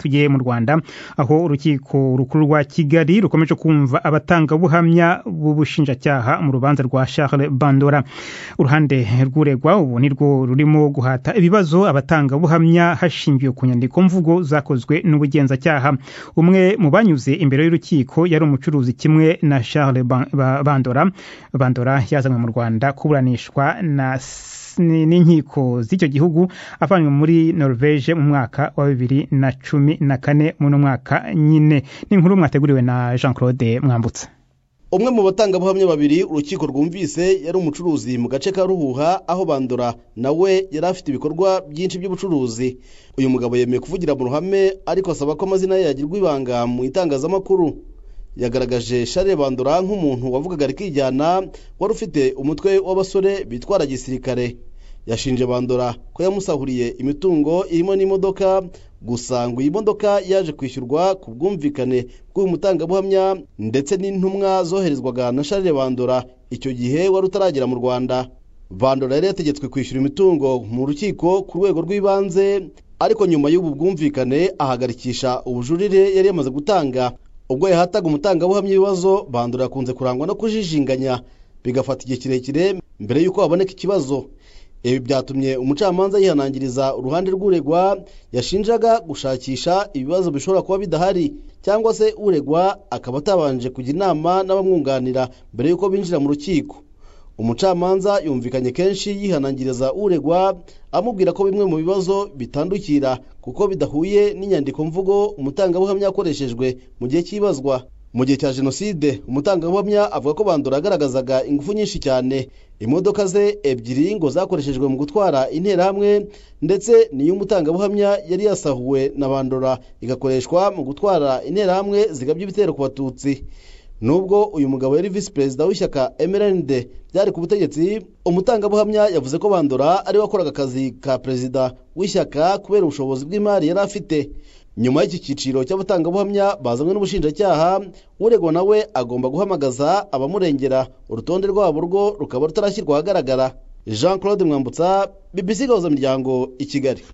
tugiye mu rwanda aho urukiko rukuru rwa kigali rukomeje kumva abatangabuhamya b'ubushinjacyaha mu rubanza rwa charles bandora uruhande rw'uregwa ubu nirwo rurimo guhata ibibazo abatangabuhamya hashingiwe ku nyandiko mvugo zakozwe n'ubugenzacyaha umwe mu banyuze imbere y'urukiko yari umucuruzi kimwe na charles bandora bandora yazanywe mu rwanda kuburanishwa na n'inkiko z'icyo gihugu avanywe muri norvege mu mwaka wa bibiri na cumi na kane muri mwaka nyine ni inkuru mwateguriwe na jean claude mwambutse umwe mu batangabuhamya babiri urukiko rwumvise yari umucuruzi mu gace ka ruhuha aho bandura nawe yari afite ibikorwa byinshi by'ubucuruzi uyu mugabo yemeye kuvugira mu ruhame ariko asaba ko amazina ye yagirwa ibanga mu itangazamakuru yagaragaje Charles bandura nk'umuntu wavugaga rikijyana wari ufite umutwe w'abasore bitwara gisirikare yashinje bandura ko yamusahuriye imitungo irimo n'imodoka gusa ngo iyi modoka yaje kwishyurwa ku bwumvikane bw'uyu mutangabuhamya ndetse n'intumwa zoherezwaga na Charles bandura icyo gihe wari utaragera mu rwanda bandura yari yategetswe kwishyura imitungo mu rukiko ku rwego rw'ibanze ariko nyuma y'ubu bwumvikane ahagarikisha ubujurire yari yamaze gutanga ubwo yahataga umutangabuhamya ibibazo bandura yakunze kurangwa no kujijinganya bigafata igihe kirekire mbere y'uko haboneka ikibazo ibi byatumye umucamanza yihanangiriza uruhande rw'uregwa yashinjaga gushakisha ibibazo bishobora kuba bidahari cyangwa se uregwa akaba atabanje kujya inama n'abamwunganira mbere y'uko binjira mu rukiko umucamanza yumvikanye kenshi yihanangiriza uregwa amubwira ko bimwe mu bibazo bitandukira kuko bidahuye n'inyandiko mvugo umutangabuhamya yakoreshejwe mu gihe cy'ibazwa mu gihe cya jenoside umutangabuhamya avuga ko bandura yagaragazaga ingufu nyinshi cyane imodoka ze ebyiri ngo zakoreshejwe mu gutwara interahamwe ndetse niyo umutangabuhamya yari yasahuwe na bandura igakoreshwa mu gutwara interahamwe zigabye ibitero ku batutsi nubwo uyu mugabo yari visi perezida w'ishyaka emerende byari ku butegetsi umutangabuhamya yavuze ko bandura ariwe wakoraga akazi ka perezida w'ishyaka kubera ubushobozi bw'imari yari afite nyuma y'iki cyiciro cy'abatangabuhamya bazanywe n'ubushinjacyaha uregwa nawe agomba guhamagaza abamurengera urutonde rwabo rwo rukaba rutarashyirwa ahagaragara jean claude mwambutsa BBC gahuza imiryango i kigali